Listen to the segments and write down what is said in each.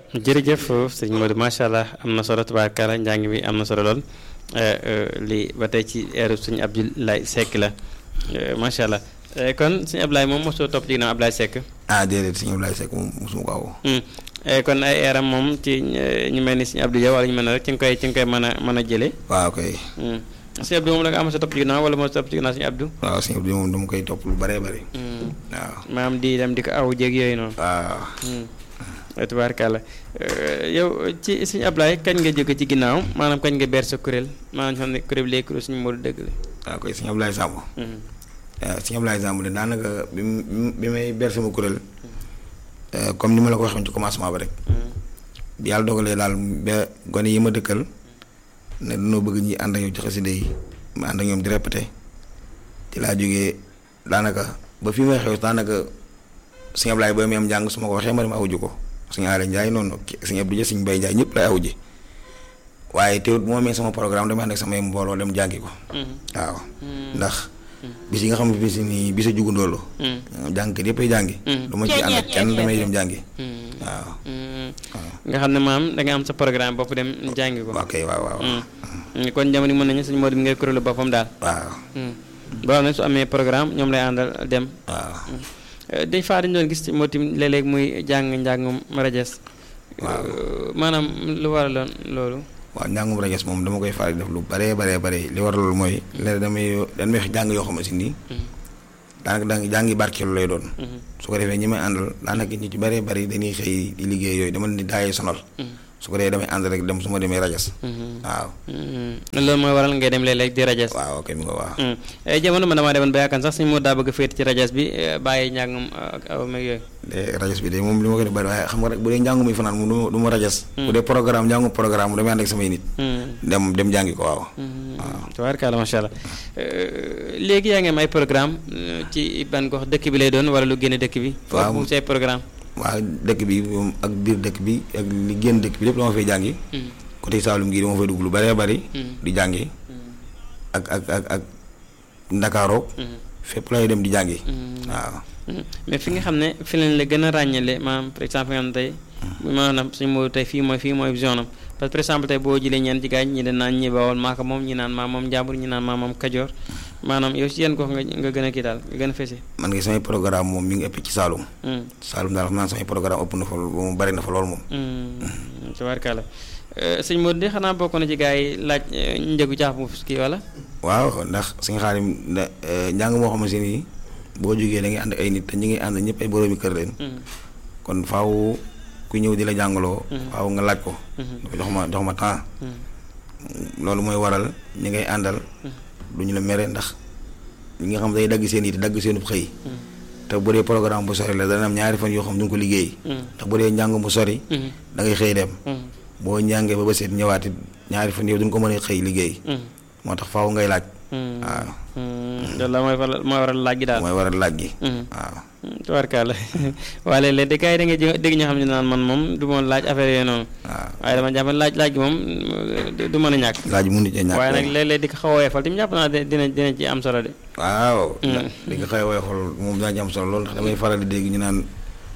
jërëjëf sëñ Modou macha allah am na solo tubaarkalla njàng mi am na solo lool lii ba tey ci eeru sëñ Abdoulaye Seck la macha allah kon sëñ Abdoulaye moom mosoo topp ci ginnaaw Abdoulaye Seck. ah déedéet sëñ Abdoulaye Seck moom mosuma ko aw. kon ay eeram moom ci ñu mel ni sëñ Abdou Dia wala ñu mel ne rek ci nga koy ci nga koy mën a mën a jëlee. waaw kay. sëñ Abdou moom da nga am sa topp ci ginnaaw wala moo topp ci ginnaaw sëñ Abdou. waaw sëñ Abdou moom dama koy topp lu bëree bëri. waaw maam di dem di ko aw jéeg yooyu noonu. waaw. tubaarkàlla yow ci sëñ Ablaye kañ nga jóge ci ginnaaw maanaam kañ nga ber sa kuréel maanaam xam ne kuréel bi léegi kuréel suñu Modou dëgg la. waaw koy sëñ Abdoulaye Samb. waaw sëñ Abdoulaye Samb de daanaka bi bi may ber sama kuréel comme ni ma la ko waxee ci commencement ba rek. bi yàlla dogalee daal ba gone yi ma dëkkal ne dañoo bëgg ñi ànd ak ñoom ci xasida yi ma ànd ak ñoom di répété ci laa jógee daanaka ba fi may xew daanaka sëñ Ablaye ba muy am njàng su ma ko waxee ma dem awuju ko. suñu Aale Ndiaye noonu suñu Abdou Dia suñu Baye Ndiaye ñëpp lay aw ji waaye teewut bu ma amee sama programme damay ànd ak samay mbooloo dem jàngi ko. waaw ndax. bis yi nga xam ne bis nii bisa jugundoolu. jàngkat yëpp ay jàngi. du ma ci ànd ak kenn damay dem jàngi. waaw. nga xam ne maam da nga am sa programme bopp dem jàngi ko. ok waaw waaw. kon jamono mën nañu suñu Modou mi ngay kuréelu boppam daal. waaw. boo xam ne su amee programme ñoom lay àndal dem. waaw. dañ faa dañu doon gis moo tim léeg-léeg muy jàng njàngum rajas waaw maanaam lu waraloon loolu waaw njàngum rajas moom dama koy faral di def lu baree baree bare li war loolu mooy léegi damay dañ may wax jàng yoo xam ne si nii daanaka daa ngi jàngi barkeelu lay doon su ko defee ñi may àndal daanaka ñi ci baree bari dañuy xëy di liggéey yooyu dama leen di daayee sonal su ko defee damay ànd rek dem su ma demee rajas waaw loolu mooy waral ngay dem léeg-léeg di rajas waaw ok mi nga waaw jamono man damaa demoon ba yaakaar sax suñu moo daa bëgg a féete ci rajas bi bàyyi njàngum ak aw meeg yooyu de rajas bi de moom li ma ko def bari waaye xam nga rek bu dee njàngu muy fanaan moom du ma rajas bu dee programme njàngu programme damay ànd ak samay nit dem dem jàngi ko waaw waaw tabaarkalla macha allah léegi yaa ngi am ay programme ci ban gox dëkk bi lay doon wala lu génne dëkk bi waaw foofu say programme waaw dëkk bi moom ak biir dëkk bi ak li génn dëkk bi lépp dama fay jàngi côté Saalum gii dama fay dugg lu bëree bëri di jàngi ak ak ak ak Ndakaaroog fépp lay dem di jàngi waaw mais fi nga xam ne fi lañ la gën a ràññale maanaam par exemple nga xam ne tey maanaam suñu moo tey fii mooy fii mooy vision am parce que par exemple tey boo jëlee ñeen ci gaañ ñi dañ naan ñi bawol maaka moom ñi naan maa moom njàmbur ñi naan maa moom kajoor maanaam yow si yenn gox nga nga gën a kii daal nga gën a fese man ngi samay programme moom mi ngi ëpp ci Saalum Saalum daal xam naa samay programme ëpp na fa moom bari na fa lool moom tabaarkalla sëñ Modou de xanaa bokk na ci gars yi laaj njëgu caax mu kii wala waaw ndax suñu xaarim njàng moo xam ne nii boo jógee da ngay ànd ay nit te ñi ngi ànd ñëpp ay boroomi kër leen kon faaw ku ñëw di la jàngaloo faaw nga laaj ko jox ma jox ma temps loolu mooy waral ñi ngay àndal duñu la mere ndax ñi nga xam day dagg seen it dagg seenub xëy te bu dee programme bu sori la dana am ñaari fan yoo xam duñ ko liggéey ndax bu dee njàng mu sori da ngay xëy dem boo njàngee ba ba seet ñëwaati ñaari fan yow duñ ko mën a xëy liggéey moo tax faaw ngay laaj waaw loolu la mooy waral mooy waral laaj gi daal mooy waral laaj gi waaw tubaarkalla waaye léeg-léeg de gars yi da ngay dégg ñoo xam ne naan man moom du ma laaj affaire yooyu noonu waaw waaye dama jàpp laaj laaj gi moom du mën a ñàkk laaj mu nit a ñàkk waaye nag léeg-léeg di ko xaw a woyofal tamit jàpp naa dina dina ci am solo de waaw di nga xëy woyofal moom daa ci am solo loolu ndax damay faral di dégg ñu naan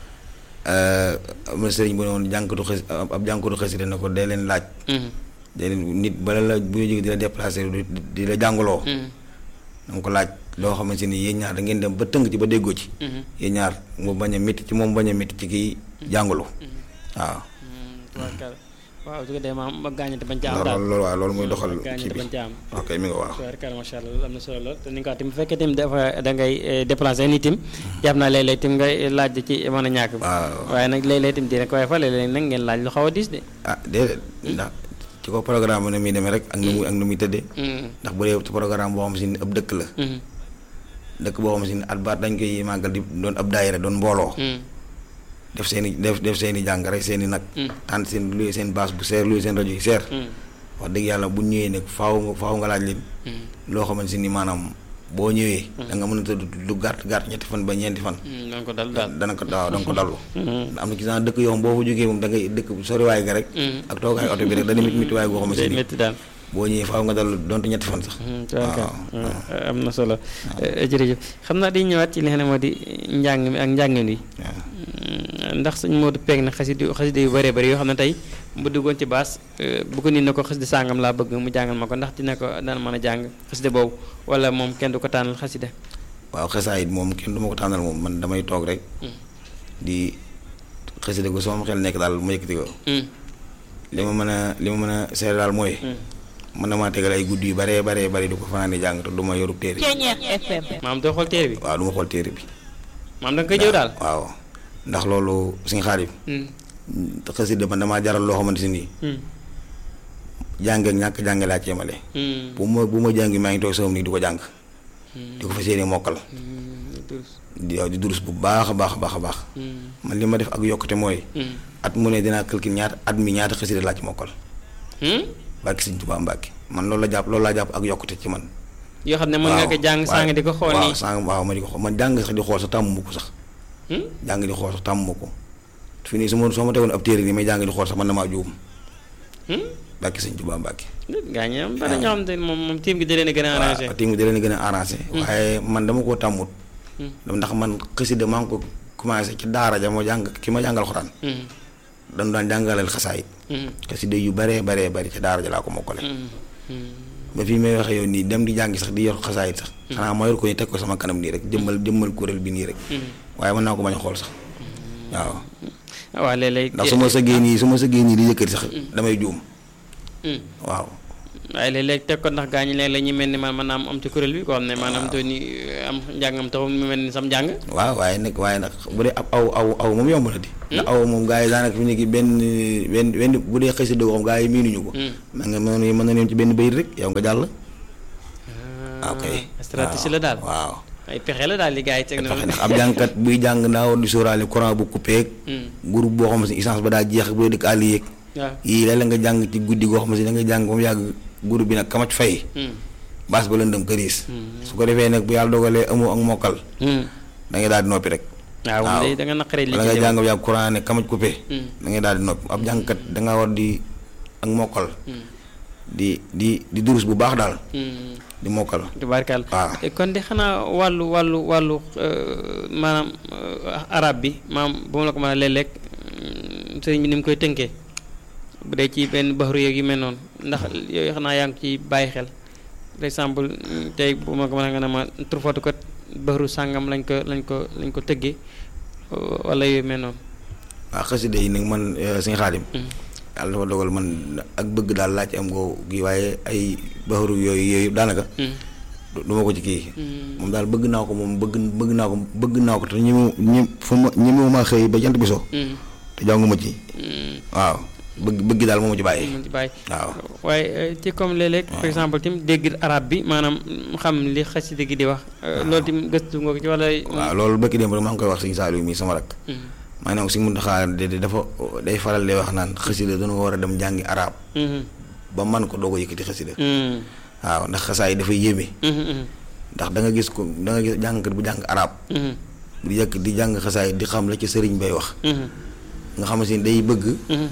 am na sëriñ bu ne woon jànkatu xës ab jànkatu xasida na ko dee leen laaj dee leen nit bala la bu ñu jógee di la déplacé di la jàngaloo da nga ko laaj loo xamante ni yéen ñaar da ngeen dem ba tënk ci ba déggoo ci yéen ñaar mu bañ a métti ci moom bañ a métti ci kii jàngalu waaw waaw su ko dee maam ba gaañante bañ ca am daal loolu waaw loolu muy doxal kii gaañante bi bañ ca am ok mi nga waaw tubaarkalla macha allah loolu am na solo lool te ni nga ko tamit bu fekkee tamit dafa da ngay déplacé nit tim jàpp naa léeg-léeg tim ngay laaj ci mën a ñàkk bi waaw waaye nag léeg-léeg tim dina ko waaye fa léeg-léeg nag ngeen laaj lu xaw a diis de ah déedéet ndax ci ko programme na muy demee rek ak nu muy ak nu muy tëddee ndax bu dee ci programme boo xam si ni ab dëkk la dëkk boo xam si ni at baat dañ koy màggal di doon ab daayira doon mbooloo def seen i def def seen i jàng rek seen i nag tànn seen luy seen baas bu seer luy seen rajo yi seer wax dëgg yàlla bu ñëwee nag faaw nga faaw nga laaj leen loo xamante ni maanaam boo ñëwee da nga mën a tëdd lu gàtt gàtt ñetti fan ba ñeenti fan danga ko dal daal dana ko waaw danga ko dallu am na ci genre dëkk yoo xam boo fa jógee moom da ngay dëkk soriwaay ga rek ak toogaay oto bi rek dana mit mitiwaay goo xamante day ni métti daal boo ñëwee faaw nga dallu donte ñetti fan sax tubaarkalla am na solo jërëjëf xam naa di ñëwaat ci li nga xam ne moo di njàng mi ak njàngin wi ndax sëñ Modou peeg na xasida xasida yu bëree bëri yoo xam ne tey bu duggoon ci baas bu ko nit na ko xasida sàngam laa bëgg mu jàngal ma ko ndax dina ko dana mën a jàng xasida boobu wala moom kenn du ko tànnal xasida waaw xasaayit moom kenn du ma ko tànnal moom man damay toog rek di xasida ko sama xel nekk daal ma yëkkati ko li ma mën a li ma mën a seere daal mooy mën na maa tegal ay guddi yu baree baree bari du ko fanaan di jàng te du ma yorub téere maam doo xool téere bi waaw du ma xool téere bi maam da nga koy jëw daal waaw ndax loolu suñu xaarim xasida man damaa jaral loo xamante nii jàng ak ñàkk jàng laa ci yemale bu ma bu ma jàngi maa ngi toog sama nii di ko jàng di ko fas yéene mokkal di di durus bu baax a baax a baax a baax man li ma def ak yokkute mooy at mu ne dinaa calcul ñaata at mi ñaata xasida laa ci mokkal barki Sëñ Tuubaa Mbàkke man loolu la jàpp loolu laa jàpp ak yokkute ci man yoo xam ne mën nga ko jàng saa nga di ko xool nii waaw saa waaw ma di ko xool man jàng sax di xool sax tàmmu ko sax jàng di xool sax tàmmu ko fi nii su ma soo ma tegoon ab téere nii may jàng di xool sax man damaa juum barki Sëñ Tuubaa Mbàkke gaa ñi am bari ñoo xam ne moom moom tiim gi da leen a gën a arrangé waaw tiim gi da leen a gën a arrangé waaye man dama koo tàmmut ndax man xasida maa ngi ko commencé ci daara ja ma jàng ki ma jàngal xoraan dañu daan jàngaleel xasaayit xasida yu baree baree bari ci daara ja laa ko mokkale ba fii may waxee yow nii dem di jàngi sax di yor xasaayit sax xanaa ma yor ko ni teg ko sama kanam nii rek jëmmal jëmmal kuréel bi nii rek waaye mën naa ko bañ a xool sax waaw waaw léeg-léeg ndax su ma sëggee nii su ma sëggee nii di yëkkati sax damay juum waaw waaye léeg-léeg teg ko ndax gaa ñi léeg-léeg ñu mel ni man maanaam am ci kuréel bi koo xam ne maanaam doon ni am njàngam taxul mu mel ni sam njàng waaw waaye nag waaye nag bu dee ab aw aw aw moom yomb na di ndax aw moom gaa yi daanaka fi nekk benn benn benn bu dee xëy si dëgg xam gaa yi miinuñu ko ma nga mën mën na leen ci benn bayit rek yow nga jàll ok stratégie la daal waaw ay pexe la daal li gaa yi teg na pexe ndax ab jàngkat buy jàng daa war di sóoraale courant bu coupé groupe boo xam ne essence ba daa jeex bu dee dëkk àll yeeg waaw yii léeg-léeg nga jàng ci guddi goo xam ne da nga jàng ba mu yàgg groupe bi nag kamaj fay baas ba lëndëm këriis su ko defee nag bu yàlla dogalee amoo ak mokkal da ngay daal di noppi rek waaw moom day da nga naqaree li wala nga jàng ba yàgg courant ne kamaj coupé da ngay daal di noppi ab jàngkat da nga war di ak mokkal di di di durus bu baax daal di mokkal tubaarkàlla waaw kon de xanaa wàllu wàllu wàllu maanaam arab bi maam bu ma la ko mën a léeg-léeg sëriñ bi ni mu koy tënkee bu dee ci benn baxaru yeeg yu mel noonu ndax yooyu xanaa yaa ngi ci bàyyi xel par exemple tey bu ma ko mën a nga ne ma turfatu kat baxaru sàngam lañ ko lañ ko lañ ko tëggee wala yooyu mel noonu waaw xasida yi nag man suñu xaadim yàlla dafa dogal man ak bëgg daal laa ci am goo gi waaye ay baxaru yooyu yooyu yëpp daanaka du ma ko ci kii moom daal bëgg naa ko moom bëgg bëgg naa ko bëgg naa ko te ñi mu ñi fu ma ñi mu ma xëy ba jant bi so te jànguma ci waaw bëgg bëgg daal moom ci bàyyi ci bàyyi waaw waaye ci comme léeg-léeg par exemple tim dégg arab bi maanaam xam li xasida gi di wax loolu tim gëstu nga ko ci wala waaw loolu bëkki démb rek maa ngi koy wax sëñ Saliou mii sama rak maa ngi ne ko sëñ Muntaxa de dafa day faral di wax naan xasida dañu war a dem jàngi arab ba man ko doog a yëkkati xasida waaw ndax xasaay dafay yéeme ndax da nga gis ko da nga gis jàngkat bu jàng arab di yëkk di jàng xasaay di xam la ci sëriñ bay wax nga xam si day bëgg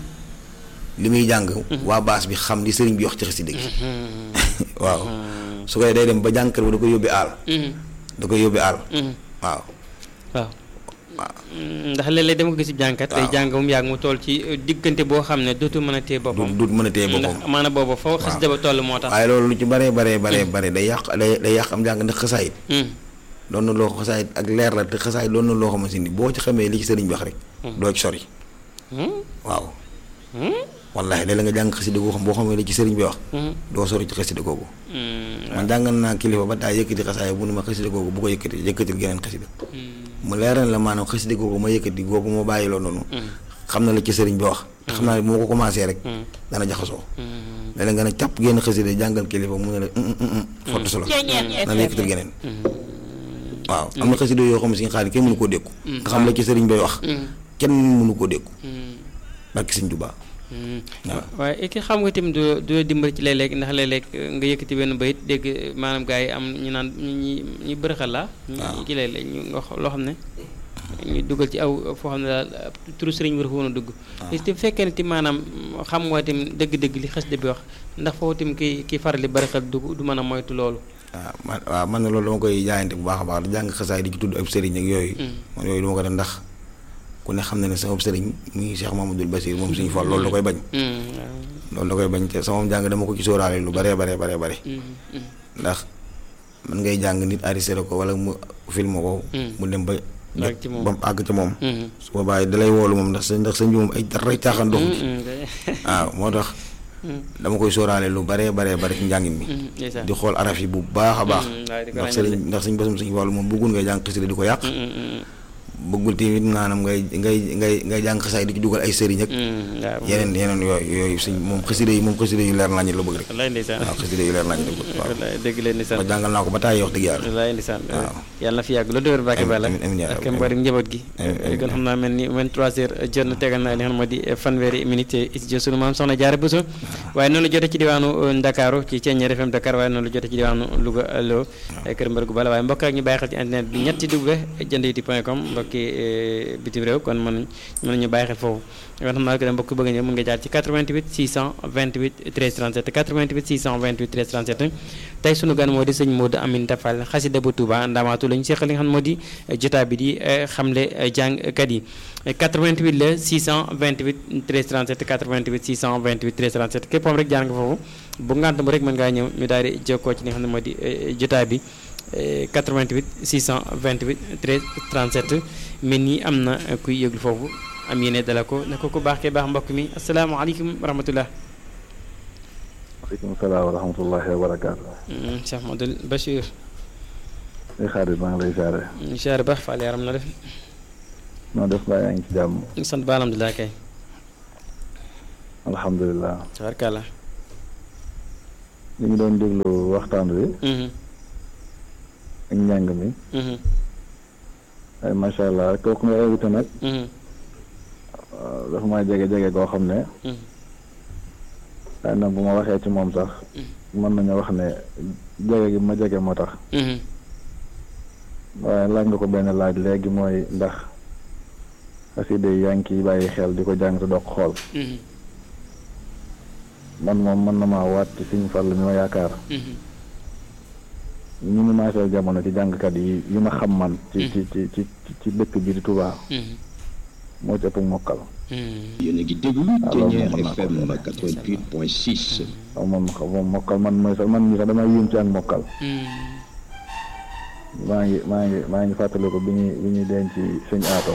li muy jàng waa baas bi xam li sëriñ bi wax ci xasida gi waaw su koy day dem ba jàngkat bi da koy yóbbi aal da koy yóbbi aal waaw waaw ndax léeg-léeg dama ko gis jàngkat day jàng mu yàgg mu toll ci diggante boo xam ne dootu mën a téye boppam du mën a téye boppam ndax maanaam boobu foo xasida ba toll moo tax waaye loolu lu ci baree baree baree bare day yàq day day yàq am jàng ndax xasaayit doon na loo xasaayit ak leer la te xasaayit doon na loo xamante ni boo ci xamee li ci sëriñ bi wax rek doo ci sori waaw wallahi léeg-léeg nga jàng xasida goo xam boo xamee li ci sëriñ bi wax doo sori ci xasida googu man jàngal naa kilifa ba daa yëkkati xasaay bu ne ma xasida googu bu ko yëkkati yëkkatil geneen xasida mu leeral la maanaam xasida googu ma yëkkati googu ma bàyyi loo noonu xam na la ci sëriñ bi wax te xam naa ne bu ma ko commencé rek dana jaxasoo léeg-léeg nga ne càpp génn xasida jàngal kilifa mu ne la fottu solo na la yëkkatil geneen waaw am na xasida yoo xam ne si xaalis kenn mënu koo dékku nga xam la ci sëriñ bay wax kenn mënu koo dékku barki sëñ Tuubaa waaye ki xam nga tamit du du dimbali ci léeg-léeg ndax léeg-léeg nga yëkkati benn bayit dégg maanaam gars yi am ñu naan ñi ñi bërëxal la ñu ki léeg-léeg ñu nga loo xam ne ñu dugal ci aw foo xam ne daal turu sëriñ war woon a dugg te fekkee ne ti maanaam xam nga tim dëgg-dëgg li xasida bi wax ndax foofu tim ki ki faral di bërëxal du du mën a moytu loolu waaw man waaw man na loolu dama koy jaayante bu baax a baax di jàng xasaay di ci tudd ab sëriñ ak yooyu man yooyu duma ko def ndax ku ne xam na ne sama sëriñ muy Cheikh Mamadou Bassir moom suñu Fall loolu da koy bañ loolu da koy bañ te sama jàng dama ko ci sóoraale lu baree baree baree bare ndax man ngay jàng nit arrêté ko wala mu film ko mu dem ba ba mu àgg ca moom su boobaa dalay woolu moom ndax sa ndax sëñ bi moom ay dara caaxaan doxu ci waaw moo tax dama koy sóoraale lu baree baree bare ci njàngin mi di xool araf yi bu baax a baax ndax sëriñ ndax suñ basum suñu wàllu moom bëggul ngay jàng xasida di ko yàq bëggul tamit maanaam ngay ngay ngay ngay jàng xasaay di ci dugal ay sëriñ ak yeneen yeneen yooyu yooyu suñ moom xasida yi moom xasida yu leer nañu la bëgg rek waaw xasida yu leer nañu la bëgg waaw dëgg leen ndeysaan ma jàngal naa ko ba tàyyi wax dëgg yàlla wallaay ndeysaan waaw yàlla na fi yàgg lu dëwër bàkke bala amiin yaa ak mboolem njaboot gi kon xam naa mel ni 23 heures jot na tegal na li nga xam moo di fanweeri minute studio sunu maam soxna Jaara Buso waaye noonu la jote ci diwaanu Ndakaaru ci Thiéniere FM Dakar waaye noonu la jote ci diwaanu Louga Lo kër mbër gu bala waaye mbokk ak ñu bàyyi xel ci internet bi ñetti w jënditi point com mbokki bitim réew kon mën mën nañu bàyyi xel foofu kon xam naa ko dem mbokk bëgg ñëw mën nga jaar ci 88 628 13 37 88 628 13 37 tey sunu gan moo di sëñ Modou Aminta Fall xasida bu Touba Ndamaatu la ñu seqal li nga xam moo di jotaa bi di xamle jàngkat yi 88 la 628 13 37 88 628 13 37 képp moom rek jaar nga foofu bu ngant mu rek mën ngaa ñëw ñu daal di jokkoo ci li nga xam ne moo di jotaa bi 88 628 13 37 mel nii am na kuy yëglu foofu am yéene dala ko ne ko ku baax kee baax mbokk mi asalaamaaleykum wa rahmatullah waaleykum salaam wa rahmatullahi wa barakaatu. Cheikh Modou Bachir. ay xarit maa ngi lay siyaare. siyaare baax Fall yaram na def. noo def mbaa yaa ngi ci jàmm. sant ba alhamdulilah kay. alhamdulilah. tabarkàlla. ñu ngi doon déglu waxtaan wi. ak njàng mi. ay macha allah kooku nga invité nag. dafa maa jege jege koo xam ne. waaye nag bu ma waxee ci moom sax. mën nañu wax ne jege gi ma jege moo tax. waaye laaj nga ko benn laaj léegi mooy ndax xasida yi yaa ngi ciy bàyyi xel di ko jàng te doog xool. man moom mën na maa waat ci Sëñ Fall mi ma yaakaar. ñu ngi maaseel jamono ci jàngkat yi yi ma xam man. ci ci ci ci ci dëkk bi di Touba. moo ci ëpp mokkal. yéen a ngi déglu Thiéniere FM 88.6. waaw moom moom mokkal man mooy sax man mii sax damay yéem ci ak mokkal. maa ngi maa ngi maa ngi fàttaliku bi ñuy bi ñuy denc sëñ aato.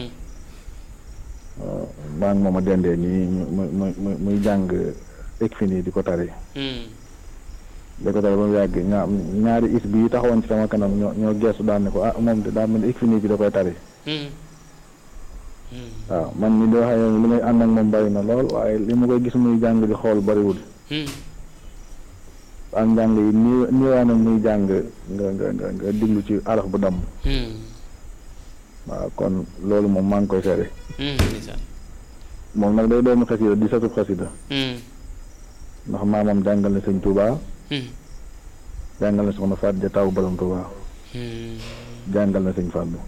maa ngi moom a dendee nii muy muy muy muy jàng ek fi nii di ko tari. di ko tari ba mu yàgg ñaar ñaari is bi taxawoon ci sama kanam ñoo ñoo geesu daan ne ko ah moom de daa mel ni ek fi nii bi da koy tari. waaw man mi di wax yow li may ànd ak moom bari na lool waaye li ma koy gis muy jàng di xool bariwul. ak njàng yi nii niiwaana muy jàng nga nga nga nga diglu ci araf bu damm. waaw kon loolu moom maa ngi koy seede. moom nag day doomu xasida di satub xasida ndax maamam jàngal na sëñ Touba. jàngal na soxna Faat ja taw borom Touba. jàngal na sëñ Fallou.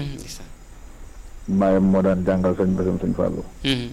baayam moo daan jàngal sëñ Basam sëñ Fallou.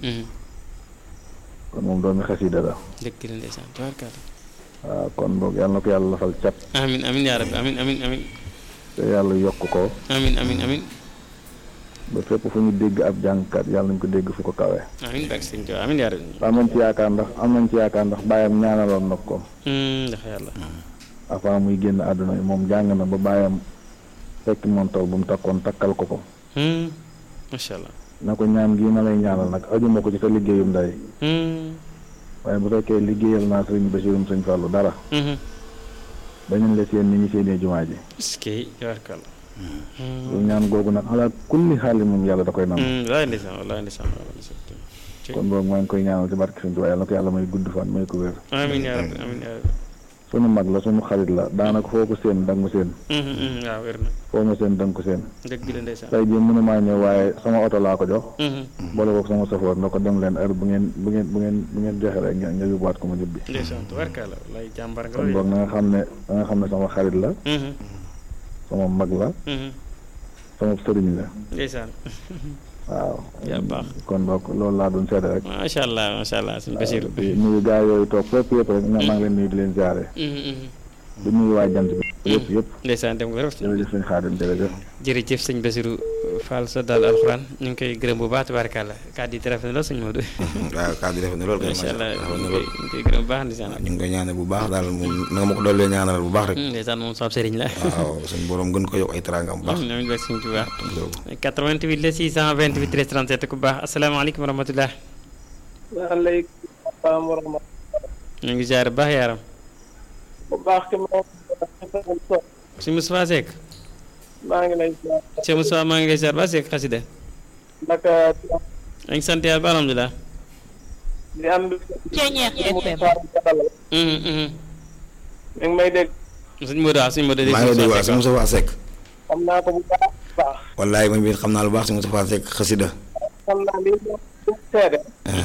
kon moom doomi xasida la. dëgg la ndeysaan tabarkalla. waaw kon boog yàlla na ko yàlla lafal cat. amin amin yaa rabbi amin amin amin te yàlla yokk ko. amin amin amin ba fépp fu ñu dégg ab jàngkat yàlla nañ ko dégg fu ko kawee. amin bak sëñ Tuubaa amin yaa rabbi am nañ ci yaakaar ndax am nañ ci yaakaar ndax baayam ñaanaloon na ko. ndax yàlla avant muy génn àdduna yi moom jàng na ba baayam fekk moom taw bu mu takkoon takkal ko ko. macha allah na ko ñaan gii ma lay ñaanal nag ajuma ko ci sa liggéeyum ndey. waaye bu fekkee liggéeyal naa sëriñ Basirum sëñ Fallou dara. dañu la seen ni ñu seenee jumaa ji. est-ce que tabarkalla lu ñaan googu nag ala kulli xaali moom yàlla da koy nam wallaay ndeysaan wallaay ndeysaan kon boobu maa ngi koy ñaanal ci barke Sëñ Tuubaa yàlla na ko yàlla may gudd fan may ko wér. amin yaa rabbi amin yaa rabbi sunu mag la sunu xarit la daanaka foo ko seen danga mu seen. waaw wér na foo ma seen danga ko seen. dëgg la ndeysaan tey jii mënumaa ñëw waaye sama oto laa ko jox. boole ko sama safoor na ko dem leen heure bu ngeen bu ngeen bu ngeen bu ngeen joxe rek nga nga yóbbuwaat ko ma ñibbi. ndeysaan tubarkalla wallaay jàmbar nga kon boog na nga xam ne na nga xam ne sama xarit la. sama mag la. sama sëriñ la. ndeysaan waaw. yaa baax kon donc loolu laa doon seede rek. macha allah macha allah sëñ Basiru di nuyu gaa yooyu toog fépp yëpp rek maa ngi leen nuyu di leen ziare. di nuyu waa jant bi yëpp yëpp. ndeysaan dem nga rafet jërëjëf sëñ Xaadim jërëjëf. jërëjëf sëñ Basiru Fall sa daal alxuraan ñu ngi koy gërëm bu baax tabaarkalla kàddu yi rafet na lool sëñ Modou. waaw kàddu rafet na lool kay macha allah rafet na ñu lool ngi koy gërëm bu baax ndeysaan. ñu ngi koy ñaanal bu baax daal moom na nga ma ko dollee ñaanal bu baax rek ndeysaan moom sama sëriñ la. waaw suñu borom gën ko yokk ay teraangam bu baax ñoom ñu bëgg suñu ci baax. loolu 88 la 628 13 37 ku baax asalaamaaleykum wa rahmatulah. waaleykum salaam wa rahmatulah. ñu ngi ziar bu baax yaaram. bu baax ki ma si Moustapha Seck. maa ngi lay ziar. Cheikh Moustapha maa ngi lay ziar ba Seck xasida. naka ñu ngi sant yàlla ba alhamdulilah. di am. Ceeñeex FM. Mhm, mhm. mi ngi may dégg. suñ Modou waaw suñ Modou de maa ngi lay dégg waa si Moustapha Seck xam naa ko bu baax a baax. wallaay man biir xam naa lu baax si Moustapha Seck xasida xam naa lii moom du seede.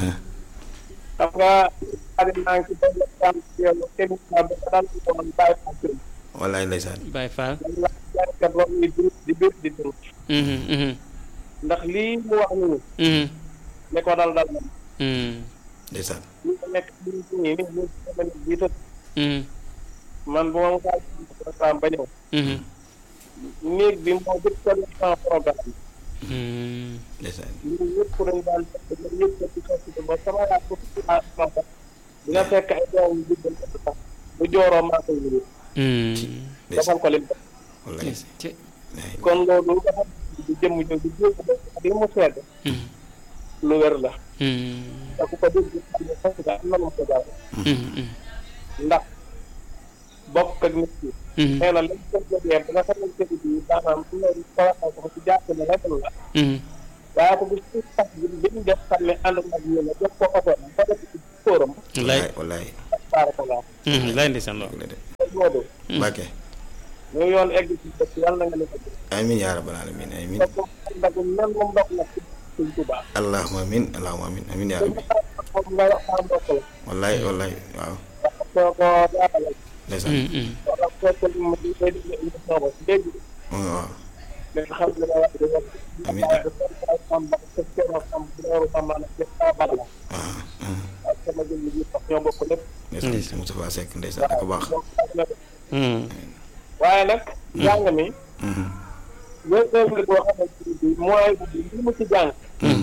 xam nga xarit maa ngi ci benn jàmm ci yow émission bi nga daan ko woon bàyyi ko ci. wallaay ndeysaan Baye Fall. dañ la jàngkat ba muy dund di biir di dund. Mhm, mhm, ndax lii mu wax nii mhm, ne ko dal dal na. mhm, ndeysaan lii mu nekk nii nii nii nii nii bii tëdd. mhm, man bu ma mosaan programme ba ñëw. mhm, néeg bi moo jëkk a def sama programme. mhm. ndeysaan ñun ñëpp dañ daan fekk ba ñëpp di fekk ba sama yaay ko ci sama bopp dina fekk ay doom yu jubal ko sax bu jooroo maa koy yëngu Mhm. defal ko lim wallaay Ci- kon loolu dafa di jëmm jooju jéeg bi mu sedd Mhm, lu wér la mhm, te ku ko dégg xam ne fekk nga am na lu mu ko jaar mhm, ndax bokk ak nit ki mhm, nee na lañ ko jógee ba nga xamante ni bii maanaam am na lu ko waxee ko ci jàpp ne rek la mhm. waaye ko bu ci sax bi bi ñu def xam ne ànd ak ñu ne def ko oto ba def ci tóoram Wallaay. wallaay baarakalaa Mhm, lay ndeysaan lool. wallaay de loolu Mbàkke ñu yoon egg ci dëkk yàlla na nga ne ko amin yaa rabbal alamin amin te moom ndax nan moom ndox la ci suñ Tuubaa allahumma amin allahumma amin amin yaa rabbi moom nga wax saa mbokk la wallaay wallaay waaw soo ko jaaxale ndeysaan Mhm, mhm. wala fekk li mu di koy dégg émission ba dégg waaw mais xam nga ne wax dëgg Amiin. am ba sa kero am loolu am na ci saa bala la waaw ak sama jëmm ji sax ñoo bokk lépp ndeysaan si Moustapha Seck ndeysaan ak baax Mhm, waaye nag jàng mi Mhm. yooyu œuvre boo xamante ni bii mooy li mu ci jàng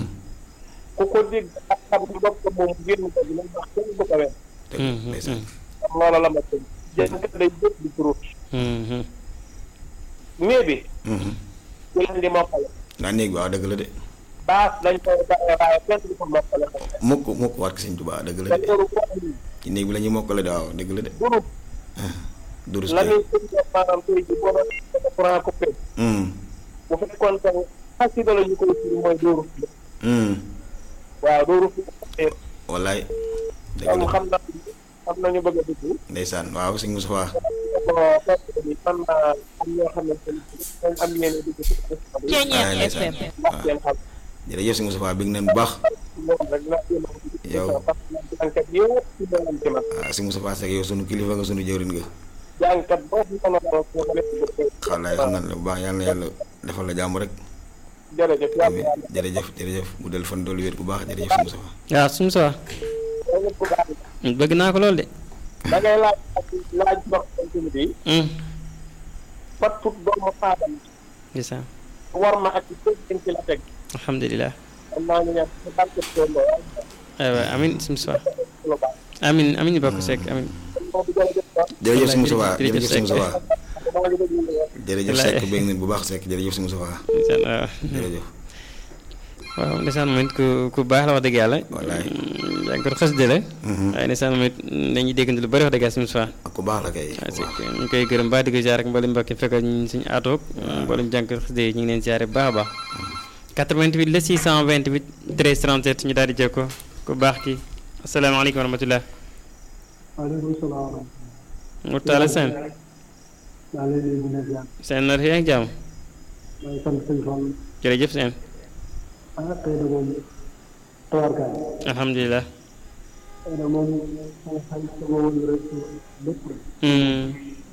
ku ko dégg ak xam ni bopp moom génn ko dina ndax kenn du ko wen dëgg la ndeysaan loola la ma tënk jàngkat day jëpp di turut mhm. mais bi Mhm. ci lañ di mokkale naa néeg bi waaw dëgg la de baas dañ koy bàyyi waaye kenn du ko mokkale mukk mukk waat ko sëñ Tuubaa dëgg la te de loolu ko andi ci néeg bi la ñuy mokkale de waaw dëgg la de durut durus la kay ñuy tënk maanaam tey ji boo doon courant coupé Mhm. bu fekkoon te xasida la ñu koy firi mooy dóoru fi Mhm. waaw dóoru fi wallaay dëgg kon la xam na xam nañu bëgg a dugg ndeysaan waaw sëñ Moustapha ko fekk ni man naa am ñoo xamante ni dañ am yéene dugg ci émission bi Ceeñeex Ah, ndeysaan. FM. wax seen xam jërëjëf sëñ Moustapha bég nañ bu baax moom rek la jéem a dugg ci Yow. émission parce que jàngkat yëpp ci doon ci man waaw sëñ Moustapha Seck yow sunu kilifa nga sunu jëwrin nga jàngkat boo fi mën a doon foo ko def xalaay xam nañ la bu baax yàlla na yàlla defal la jàmm rek jërëjëf yàlla amiin jërëjëf jërëjëf mu del fan doolu wér bu baax jërëjëf sëñ Moustapha waaw suñu Moustapha yàlla ku baax bëgg naa ko lool de. da ngay laaj ak laaj ndox continue bi Mhm, fattut doomu aadama ndeysaan. war ma ak ci ci la teg alhamdulilah. am naa ñu ñaan ci barke Tondo aywa amiin suñu Moustapha lu baax amiin amiin ñu bokk Seck amiin. moom bi jërëjëf kon jërëjëf sëñ Moustapha jërëjëf jërëjëf sëñ Seck. Moustapha maa ngi déglu lu wax jërëjëf Wallaay. Seck bég nañ bu baax Seck jërëjëf sëñ Moustapha ndeysaan waaw. jërëjëf waaw ndeysaan moom it ku ku baax la wax dëgg yàlla. Wallaay. yaa ngi ko xas de la. Mhm. waaye ndeysaan moom it dañuy déggante lu bëri wax dëgg yàlla suñu Moustapha. ak ku baax la kay waaw ku si baax. ñu koy gërëm baax di ko ziar ak mboolem mbokk yi fekk ñu suñu aatoog mboolem jànk xasida yi ñu ngi leen ziare bu baax a baax 88 la 628 13 37 ñu daal di jël ko ku baax ki asalaamaaleykum wa rahmatulah waaleykum salaam. Mourtala Sène maa ngi leen di nuyu di leen seen nar yaa ngi jàmm maa ngi sant sëñ Fall. jërëjëf seen ah tey de moom tawarkaay. alhamdulilah tey de moom sama xel sama woon rek lépp rek. Hmm,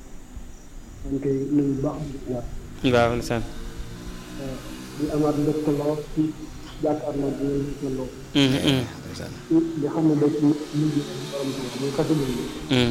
maa ngi koy nuyu bu baax di ziar. waaw ndeysaan di amaat mbégte lool ci jàkkaarloo bi ngeen di lool. Hmm, hmm, ndeysaan di xam ne da ci nit ñi borom tuuti muy xasida yi. hmm.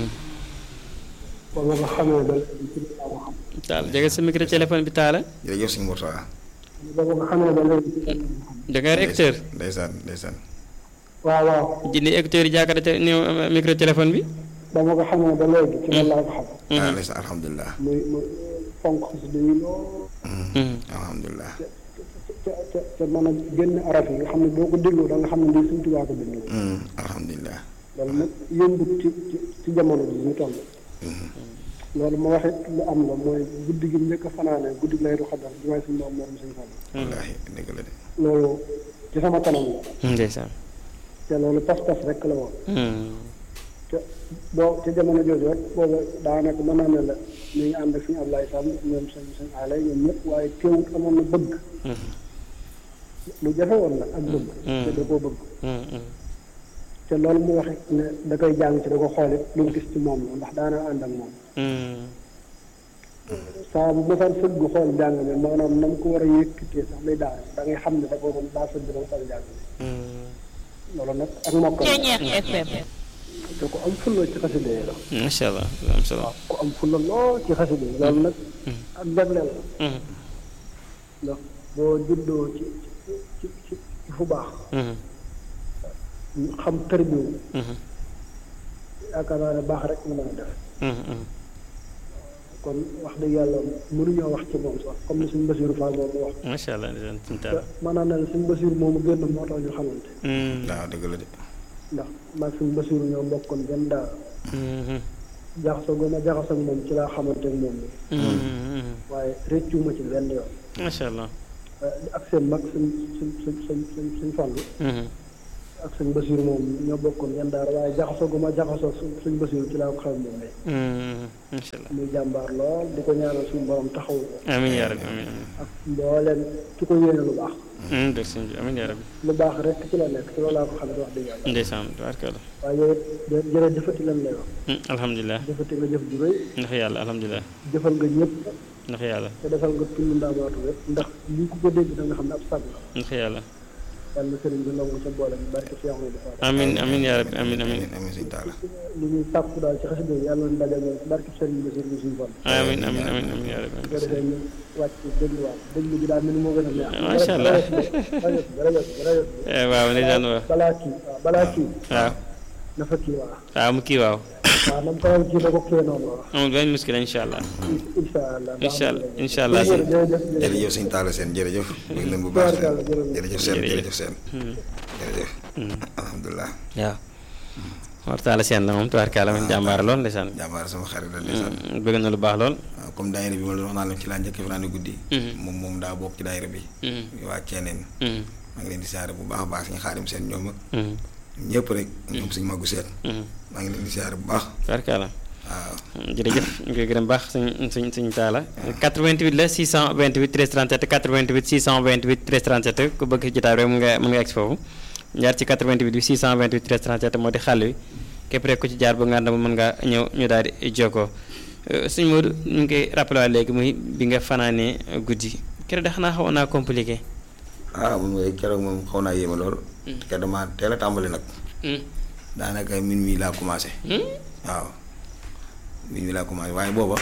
ba ma ko xamee ba léegi ci laa ko xam. taal jege sa micro téléphone bi taala jërëjëf sëñ Mourtala ba ma ko xamee ba léegi ci kenn da ngay écouteur ndeysaan ndeysaan waaw waaw jëndi écouteur yi jàkkaarloo te ni micro téléphone bi. ba ma ko xamee ba léegi ci loolu laa ko xam ah ndeysaan alhamdulilah muy muy fonk xasida yi lool alhamdulilah te te te mën a génn araf yi nga xam ne boo ko déglu da nga xam ne lii Sëñ Tuubaa ko bind Mm, alhamdulilah loolu nag yëmbut ci ci ci jamono ji ñu toll loolu ma waxit lu am la mooy guddi gi njëkk a fanaane guddi lay du xadar bi may suñu moom moom suñu fan wallaahi dëgg la de loolu ci sama kanam la ndeysaan. te loolu pas-pas rek la woon te boo ci jamono jooju rek booba daanaka mën naa ne la ñu ngi ànd ak suñu Ablaye Sam ñoom sëñ sëñ Alay ñoom ñëpp waaye teewut amoon na bëgg lu jafe woon la ak bëgg te da koo bëgg te loolu mu wax ne da koy jàng ci da ko xoolit lu mu gis ci moom la ndax daana ànd ak moom saa bu mosaan sëgg xool jàng mi maanaam na mu ko war a yëkkatee sax lay daal da ngay xam ne da ko doon daa sëgg dama xool jàng mi loolu nag ak mokkal la FM. te ku am fulla ci xasida yi la macha allah am solo. ku am fulla lool ci xasida yi loolu nag ak jagleel la ndax boo juddoo ci ci ci ci fu baax xam tërbiwu yaakaar naa ne baax rek nga mën a def kon wax dëgg yàlla mënuñoo wax ci moom sax comme ni suñu Basiru Fall moom mu wax macha allah ndeysaan suñu te taal. maanaam ne suñu Basiru moomu génn moo tax ñu xamante waaw dëgg la de ndax maag suñu Basiru ñoo bokkoon benn daara jaxasoo gu ma jaxasoo ak moom ci laa xamante ak moom ni waaye réccu ma ci benn yoon macha allah. ak seen mag suñ suñ suñ suñ suñ suñ fàllu ak suñ Basiru moom ñoo bokkoon benn daara waaye jaxasoo gu ma jaxasoo suñ suñ Basiru ci laa ko xam moom lay macha allah. muy jàmbaar lool di ko ñaanal suñu borom taxawu ko amiin yaa rabbi amiin ak mbooleem ki ko yéene lu baax amiin dëgg sëñ bi amiin yaa rabbi lu baax rek ci la nekk ci loolu laa ko xam ne wax dëgg yàlla ndeysaan tabaarkalla. waaye yow it jërë jëfati lan lay wax alhamdulilah jëfati nga jëf ju rëy ndax yàlla alhamdulilah jëfal nga ñëpp ndax yàlla te defal nga tund ndaamaatu rek ndax lii ku ko dégg da nga xam ne ab sag la ndax yàlla. yàlla na sëriñ bi nangu sa boole bi barke Cheikh Amadou Fall amiin amiin yaa rabbi amiin amiin amiin amiin sëñ Talla li ñuy sàkku daal ci xasida yi yàlla na daje moom ci barke sëriñ bi sëriñ bi suñu fan amiin amiin amiin amiin yaa rabbi bu ko defee ñu wàcc dégluwaat déglu bi daal mel ni moo gën a neex Macha Allah. rajo bi rajo bi rajo bi Eh, waaw ndeysaan waaw balaa kii waaw balaa kii waaw na fa kii waaw waaw mu kii waaw waaw na mu ko kii na ko kii noonu waaw amul benn muskila incha allah incha allah incha allah incha allah si jërëjëf jërëjëf jërëjëf sëñ Talla seen jërëjëf bëgg nañ bu baax seen jërëjëf seen jërëjëf seen jërëjëf alhamdulilah waaw waxtaala seen la moom tubaarkaala moom jàmbaar lool ndeysaan jàmbaar sama xarit la ndeysaan bëgg na lu baax lool waaw comme daayira bi ma la wax naa la ci laa njëkk fanaane guddi moom moom daa bokk ci daayira bi waa Ceeneen maa ngi leen di siyaare bu baax a baax suñu xaarim seen ñoom ak ñëpp rek ñoom suñu màggu seen maa ngi leen di siyaare bu baax tubaarkaala waaw jërëjëf ñu koy gërëm baax suñ suñ suñ taala 88 la 628 13 37 88 628 13 37 ku bëgg jotaay rek mën nga mën nga egg foofu jaar ci 88 bi 628 13 37 moo di xàll wi képp rek ku ci jaar ba nga ànd mën ngaa ñëw ñu daal di jokkoo suñ Modou ñu ngi koy rappelé waat léegi muy bi nga fanaanee guddi keroog da xanaa xawoon naa compliqué. ah moom mooy keroog moom xaw naa yéeme lool. te dama teel a tàmbali nag. daanaka min mi laa commencé. waaw min mi laa commencé waaye booba.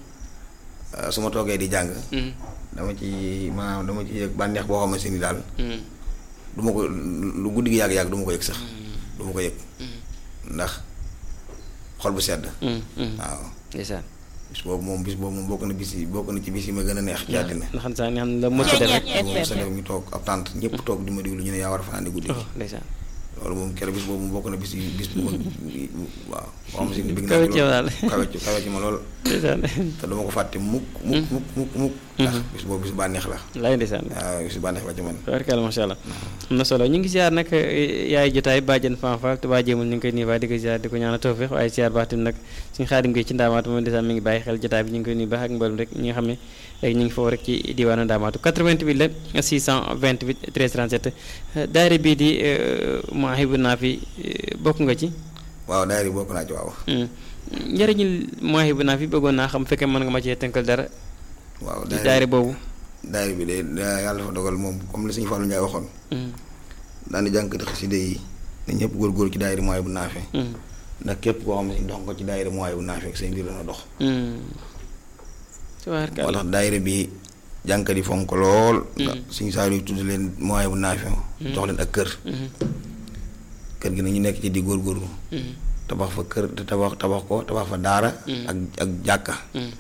su ma toogee di jàng. dama ci maanaam dama ci yëg bànneex boo xamante ni daal. du ma ko lu guddi gi yàgg-yàgg du ma ko yëg sax. du ma ko yëg. ndax xol bu sedd. waaw. ndeysaan. bis boobu moom bis boobu moom bokk na bis yi bokk na ci bis yi ma gën a neex. ci àddina ndax xam saa ne xam ne la mos a def rek. moom sa def ñu toog ab tànt ñëpp toog di ma diglu ñu ne yaa war a fanaane guddi gi. oh ndeysaan. loolu moom keroog bis boobu moom bokk na bis yi bis bu ma waaw. boo xam si ne bëgg kawe naa ci yow daal. kawe ci kawe ci ma lool. ndeysaan. te duma ko fàtte mukk mukk mukk mukk mukk. ndax bis boobu bis bànneex la. laay ndeysaan. waaw bis bànneex la ci man. tabarkalla macha allah am na solo ñu ngi ziar nag yaay jotaay bàjjen fanfal te baa jéemul ñu ngi koy nuyu baax di ko ziar di ko ñaanal tawfiq waaye ziar baax tamit nag suñu xaadim gi ci ndaamaatu moom ndeysaan mi ngi bàyyi xel jotaay bi ñu ngi koy nuyu baax ak mboolem rek ñi nga xam ne rek ñu ngi foofu rek ci diwaanu ndaamaatu 88 la 628 13 37 daayira bii di Mawahibou Nafi bokk nga ci waaw daayira bi bokk naa ci waaw. njëriñu Mawahibou Nafi bëggoon naa xam fekkee mën nga ma cee tënkal dara waaw ci daayira boobu daayira bi de da- yàlla dafa dogal moom comme li suñu Fallou Ndiaye waxoon. daan di jànkati xasida yi ne ñëpp góorgóorlu ci daayira Mawahibou Nafi. ndax képp koo xam ne dox nga ci daayira Mawahibou Nafi ak say mbir dana dox. moo tabarkalla tax daayira bi jànkat yi fonk ko lool. ndax suñu saa yu tudd leen moyen bu naafi jox leen ak kër. kër gi nag ñu nekk ci di góorgóorlu. tabax fa kër te tabax tabax ko tabax fa daara. ak ak jàkka.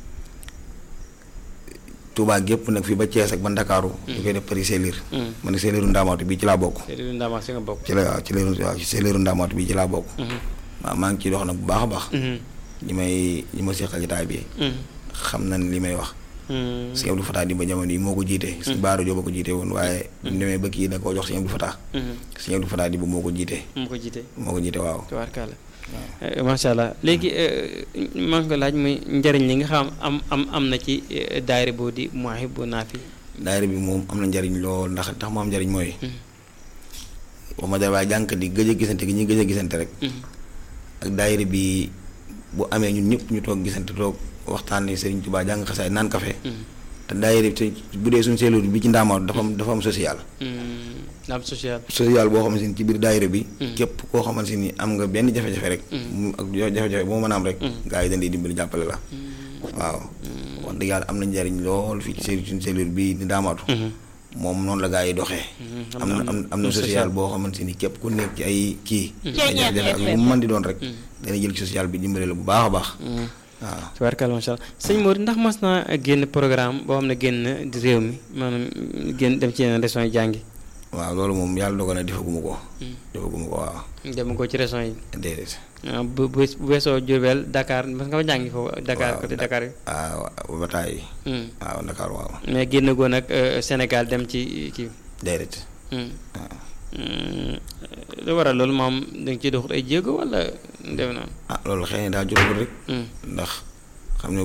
Touba gépp nag fii ba Thiès ak ba Ndakaaru. ñu koy def pari seelir. man seeliru ndaamaatu bii ci laa bokk. seeliru ndaamaatu si nga bokk. ci la waaw ci leeru waaw ci seeliru ndaamaatu bii ci laa bokk. waaw maa ngi ciy dox nag bu baax a baax. ñi may ñi ma seqal jotaay bi. xam nañ li may wax. sëñ Abdou Fatah di ba jamono yi moo ko jiite. sëñ Baara Jóob ko jiite woon waaye. bu ñu demee ba kii da koo jox sëñ Abdou Fatah. sëñ Abdou Fatah di ba moo ko jiite. moo ko jiite. moo ko jiite waaw. tubaarkàlla macha allah léegi maa ngi ko laaj muy njëriñ li nga xam am am am na ci daayira boo di Mawahibou Nafih. daayira bi moom am na njariñ lool ndax tax mu am njariñ mooy. wax ma dara waaye jànk di gëj a gisante gi ñuy gëj a gisante rek. ak daayira bi bu amee ñun ñëpp ñu toog gisante toog waxtaanee Serigne Touba jàng xasaay naan kafe. te daayira bi bu dee suñu seelu bi ci ndaamaatu dafa am dafa am social. am social. social boo xamante ni ci biir daayira bi. képp koo xamante ni am nga benn jafe-jafe rek. mu ak jafe-jafe boo mën a am rek. gaa yi dañ lay dimbali jàppale la. waaw wax dëgg yàlla am na njariñ lool fii ci suñu cellule bi di ndaamaatu. moom noonu la gaa yi doxee. am na am am na social boo xamante ni képp ku nekk ci ay kii. ay jafe-jafe ak lu mu mën di doon rek. dana jël ci social bi dimbale la bu baax a baax. waaw tubaarkalla macha allah sëñ Mor ndax mas naa génn programme boo xam ne génn di réew mi maanaam génn dem ci yeneen régions yi jàngi. waaw loolu moom yàlla dogal na defaguma ko. defaguma ko waaw. dem ko ci régions yi. déedéet. bu bu bu weesoo Diourbel Dakar parce que nga jàngi foofu. Dakar côté Dakar yi. waaw ba taay. waaw Dakar waaw. mais génn goo nag Sénégal dem ci kii. déedéet. waaw. lu waral loolu moom da nga ciy doxut ay jéego wala def na. ah loolu xëy na daa jotagul rek. ndax